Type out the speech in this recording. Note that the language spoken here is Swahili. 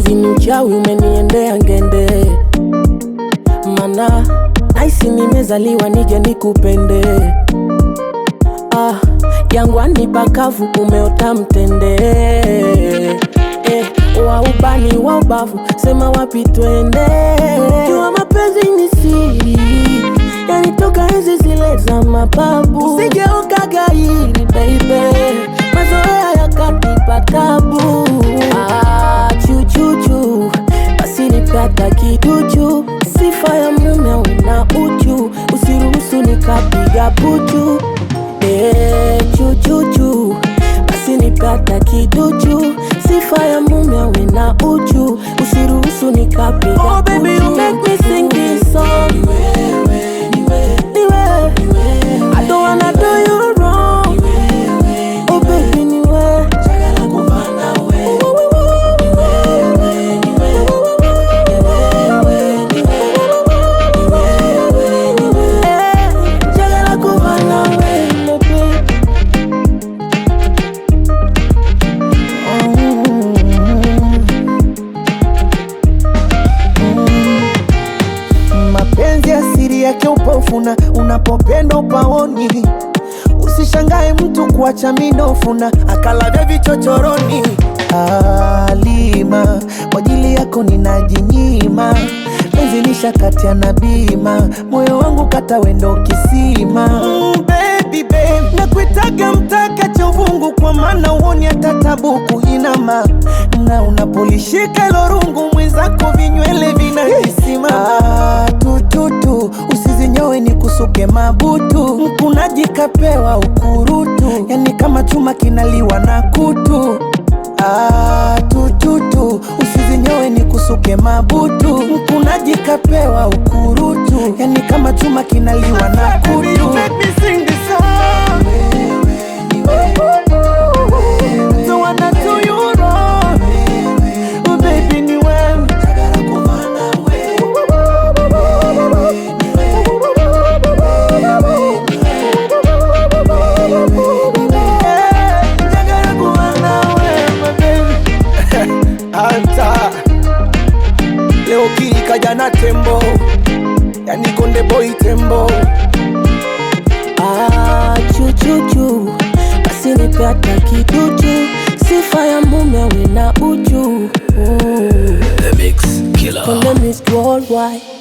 eti ni uchawi umeniendea ngende, mana naisi nimezaliwa nije nikupende. Ah, jangwani pakavu umeota mtende eh, wa ubani wa ubavu sema wapi twende, jua mapenzi ni siri yanitoka enzi zile za mababu, usijeuka gairi baby, mazoea yakanipa tabu. Ah, chuchuchu basi nipata kiduchu, sifa ya mume awe na uchu, usiruhusu nikapiga puchu. Eh, chuchuchu basi nipata kiduchu, sifa ya mume awe na uchu, usiruhusu nikapiga oh, baby, you make me sing this song. Ni wewe. I don't wanna do you wrong. Oh baby, ni wewe. Eh, njagala kuba nawe, baby. Mapenzi asiri yake upofuna, unapopenda upaoni. Usishangae mtu kuacha minofuna, akalavya vichochoroni. Alima, kwa ajili yako ninajinyima, penzi nishakatia na bima, moyo wangu kata wendo kisima. Mm, baby, babe, nakuitaga mtaka cha uvungu, kwa maana uoni hata tabu kuinama, na unapolishika hilo rungu mwenzako vinywele vinajisimama. Ah, tututu usizinyowe ni kusuke mabutu, mkunaji kapewa ukurutu, yani kama chuma kinaliwa na kutu. Ah, tututu usizinyowe ni kusuke mabutu, mkunaji kapewa ukurutu, yani kama chuma kinaliwa na kutu. Don't wanna do you wrong. Oh, baby, ni wewe. Eh, njagala kuba nawe, my baby. Anta leo kii kaja na tembo, yani konde boy tembo. Ah, chuchuchu basi nipe hata kiduchu, sifa ya mume awe na uchu. Mm. The Mix Killer. Konde Miss Worldwide